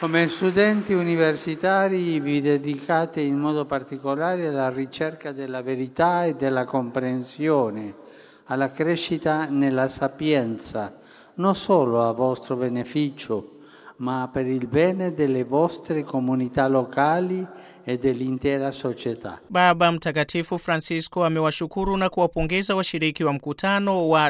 Come studenti universitari vi dedicate in modo particolare alla ricerca della verità e della comprensione, alla crescita nella sapienza, non solo a vostro beneficio, ma per il bene delle vostre comunità locali e dell'intera società. Baba Mtakatifu Francisco amewashukuru na kuwapongeza washiriki wa mkutano wa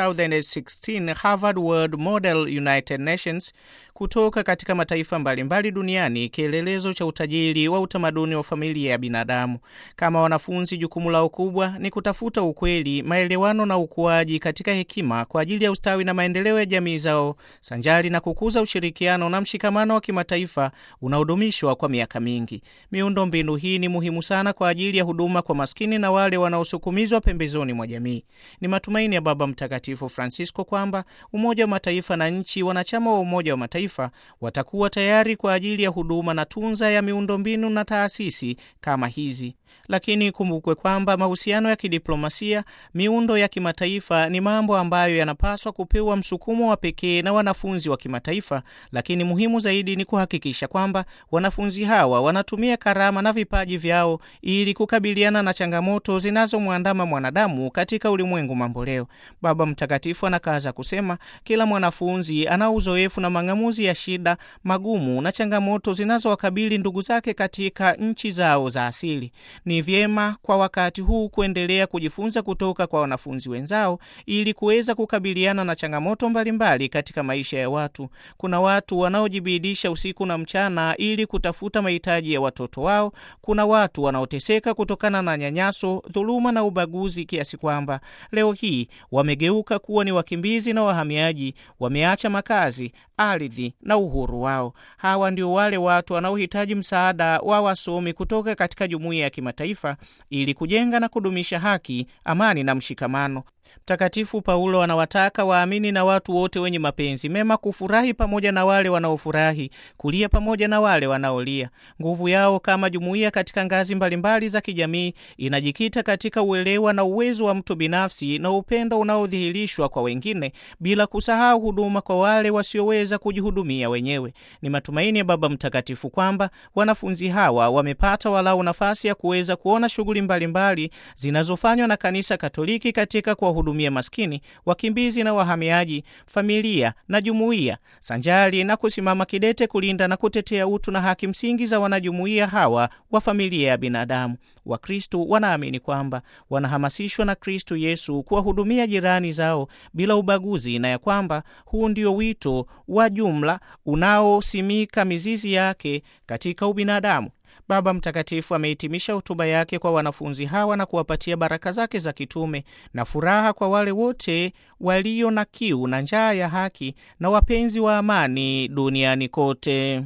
2016 Harvard World Model United Nations kutoka katika mataifa mbalimbali duniani, kielelezo cha utajiri wa utamaduni wa familia ya binadamu. Kama wanafunzi, jukumu lao kubwa ni kutafuta ukweli, maelewano na ukuaji katika hekima kwa ajili ya ustawi na maendeleo ya jamii zao, sanjari na kukuza ushirikiano na mshikamano wa kimataifa unaodumishwa kwa miaka mingi. Miundo mbinu hii ni muhimu sana kwa ajili ya huduma kwa maskini na wale wanaosukumizwa pembezoni mwa jamii. Ni matumaini ya Baba Mtakatifu Francisco kwamba Umoja wa Mataifa na nchi wanachama wa Umoja wa Mataifa watakuwa tayari kwa ajili ya huduma na tunza ya miundo mbinu na taasisi kama hizi. Lakini kumbukwe kwamba mahusiano ya kidiplomasia, miundo ya kimataifa ni mambo ambayo yanapaswa kupewa msukumo wa pekee na wanafunzi wa kimataifa, lakini muhimu zaidi ni kuhakikisha kwamba wanafunzi hawa wanatumia karama na vipaji vyao ili kukabiliana na changamoto zinazomwandama mwanadamu katika ulimwengu mamboleo. Baba Mtakatifu anakaza kusema kila mwanafunzi ana uzoefu na mang'amuzi ya shida magumu na changamoto zinazowakabili ndugu zake katika nchi zao za asili. Ni vyema kwa wakati huu kuendelea kujifunza kutoka kwa wanafunzi wenzao ili kuweza kukabiliana na changamoto mbalimbali katika maisha ya watu. Kuna watu wanaojibidisha usiku na mchana ili kutafuta mahitaji ya watoto wao. Kuna watu wanaoteseka kutokana na nyanyaso, dhuluma na ubaguzi kiasi kwamba leo hii wamegeuka kuwa ni wakimbizi na wahamiaji, wameacha makazi, ardhi na uhuru wao. Hawa ndio wale watu wanaohitaji msaada wa wasomi kutoka katika jumuiya ya kimataifa ili kujenga na kudumisha haki, amani na mshikamano. Mtakatifu Paulo anawataka waamini na watu wote wenye mapenzi mema kufurahi pamoja na wale wanaofurahi, kulia pamoja na wale wanaolia. Nguvu yao kama jumuiya katika ngazi mbalimbali za kijamii inajikita katika uelewa na uwezo wa mtu binafsi na upendo unaodhihirishwa kwa wengine, bila kusahau huduma kwa wale wasioweza kujihudumia wenyewe. Ni matumaini ya Baba Mtakatifu kwamba wanafunzi hawa wamepata walau nafasi ya kuweza kuona shughuli mbalimbali zinazofanywa na Kanisa Katoliki katika kwa hudumia maskini, wakimbizi na wahamiaji, familia na jumuiya, sanjari na kusimama kidete kulinda na kutetea utu na haki msingi za wanajumuiya hawa wa familia ya binadamu. Wakristo wanaamini kwamba wanahamasishwa na Kristo Yesu kuwahudumia jirani zao bila ubaguzi, na ya kwamba huu ndio wito wa jumla unaosimika mizizi yake katika ubinadamu. Baba Mtakatifu amehitimisha hotuba yake kwa wanafunzi hawa na kuwapatia baraka zake za kitume na furaha kwa wale wote walio na kiu na njaa ya haki na wapenzi wa amani duniani kote.